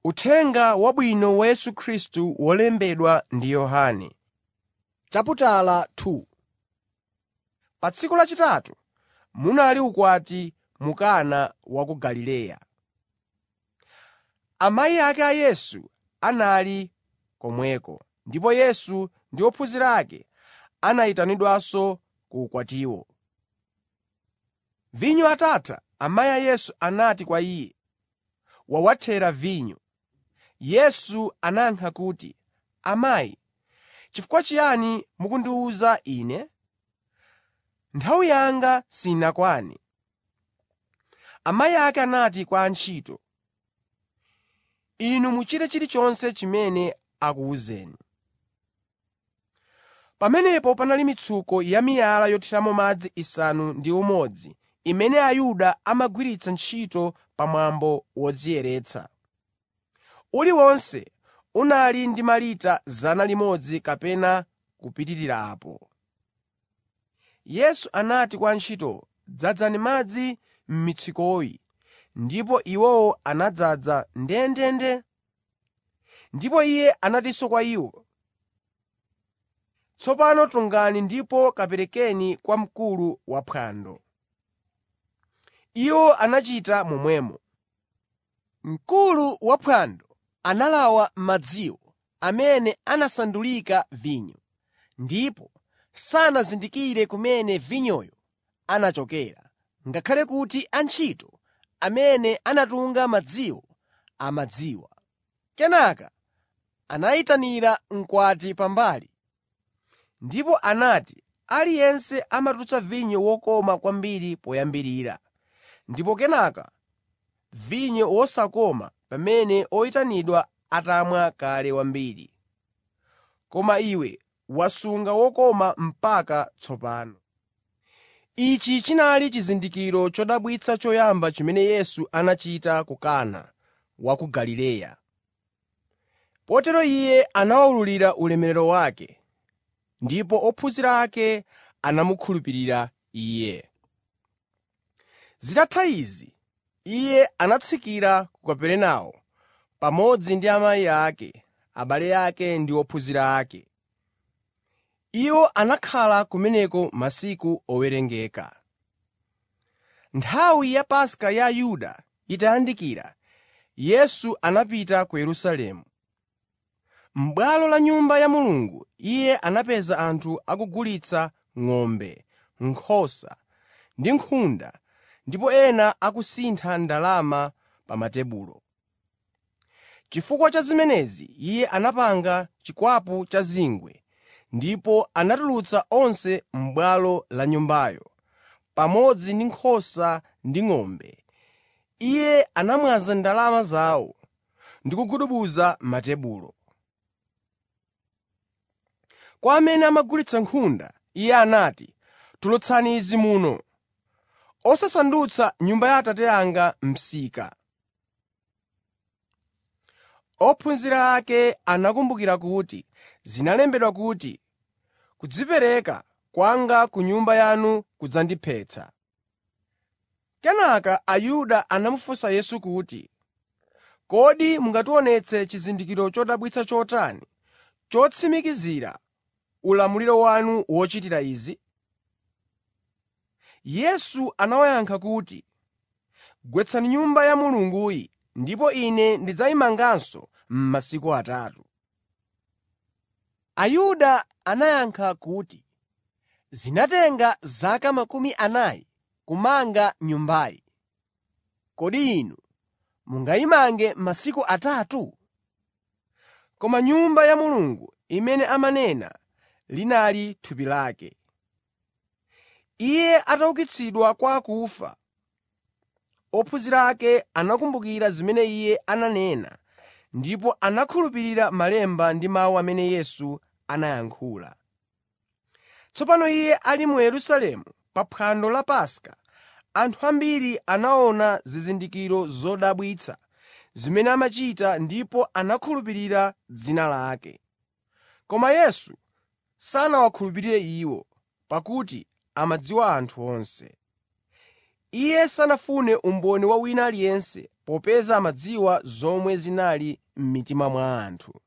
Uthenga Wabwino wa Yesu Khristu wolembedwa ndi Yohane. Pa tsiku lachitatu munali ukwati mu Kana wa ku Galileya. Amayi ake a Yesu anali komweko, ndipo Yesu ndi ophunzira ake anayitanidwanso ku ukwatiwo. Vinyo atatha, amayi a Yesu anati kwa Iye, “Wawathera vinyo.” Yesu anayankha kuti, “Amayi, chifukwa chiyani mukundiwuza Ine? Nthawi yanga sinakwane.” Amayi ake anati kwa antchito, “Inu muchite chilichonse chimene akuwuzeni.” Pamenepo panali mitsuko yamiyala yothiramo madzi isanu ndi umodzi imene Ayuda amagwiritsa ntchito pa mwambo wodziyeretsa. Uliwonse unali ndi malita 100 kapena kupitirirapo. Yesu anati kwa antchitowo, “Dzazani madzi m'mitsukoyi,” ndipo iwowo anadzaza ndendende. Ndipo Iye anatinso kwa iwo, “Tsopano tungani ndipo kaperekeni kwa mkulu waphwando.” Iwo anachita momwemo. Mkulu waphwando analawa madziwo amene anasandulika vinyo, ndipo sanazindikire kumene vinyoyo anachokera, ngakhale kuti antchito amene anatunga madziwo amadziwa. Kenaka anayitanira mkwati pambali Ndipo anati, “Aliyense amatulutsa vinyo wokoma kwambiri poyambirira, ndipo kenaka vinyo wosakoma pamene oyitanidwa atamwa kale wambiri. Koma iwe wasunga wokoma mpaka tsopano.” Ichi chinali chizindikiro chodabwitsa choyamba chimene Yesu anachita ku Kana wa ku Galileya. Potero Iye anawulula ulemerero wake, ndipo ophunzira ake anamukhulupirira Iye. Zitatha izi, Iye anatsikira ku Kaperenawo pamodzi ndi amayi ake, abale ake ndi ophunzira ake. Iwo anakhala kumeneko masiku owerengeka. Nthawi ya Paska ya Ayuda itayandikira, Yesu anapita ku Yerusalemu. M'bwalo la Nyumba ya Mulungu Iye anapeza anthu akugulitsa ng'ombe, nkhosa ndi nkhunda ndipo ena akusintha ndalama pa matebulo. Chifukwa cha zimenezi Iye anapanga chikwapu cha zingwe ndipo anatulutsa onse m'bwalo la Nyumbayo, pamodzi ndi nkhosa ndi ng'ombe. Iye anamwaza ndalama zawo ndi kugubuduza matebulo. Kwa amene amagulitsa nkhunda, Iye anati, “Tulutsani izi muno, osasandutsa Nyumba ya Atate anga msika.” Ophunzira ake anakumbukira kuti zinalembedwa kuti, “Kudzipereka kwanga ku Nyumba yanu kudzandiphetsa.” Kenaka Ayuda anamufunsa Yesu kuti, “Kodi mungationetse chizindikiro chodabwitsa chotani chotsimikizira ulamuliro wanu wochitira izi?” Yesu anawayankha kuti, “Gwetsani Nyumba ya Mulunguyi ndipo Ine ndidzayimanganso m'masiku atatu.” Ayuda anayankha kuti, “Zinatenga zaka makumi anayi kumanga Nyumbayi. Kodi inu mungayimange m'masiku atatu?” Koma Nyumba ya Mulungu imene amanena linali thupi lake. Iye ataukitsidwa kwa akufa, ophunzira ake anakumbukira zimene Iye ananena ndipo anakhulupirira Malemba ndi mawu amene Yesu anayankhula. Tsopano Iye ali mu Yerusalemu pa phwando la Paska, anthu ambiri anaona zizindikiro zodabwitsa zimene amachita ndipo anakhulupirira dzina lake. Koma Yesu sanawakhulupirire iwo, pakuti amadziwa anthu onse. Iye sanafune umboni wa wina aliyense, popeza amadziwa zomwe zinali m'mitima mwa anthu.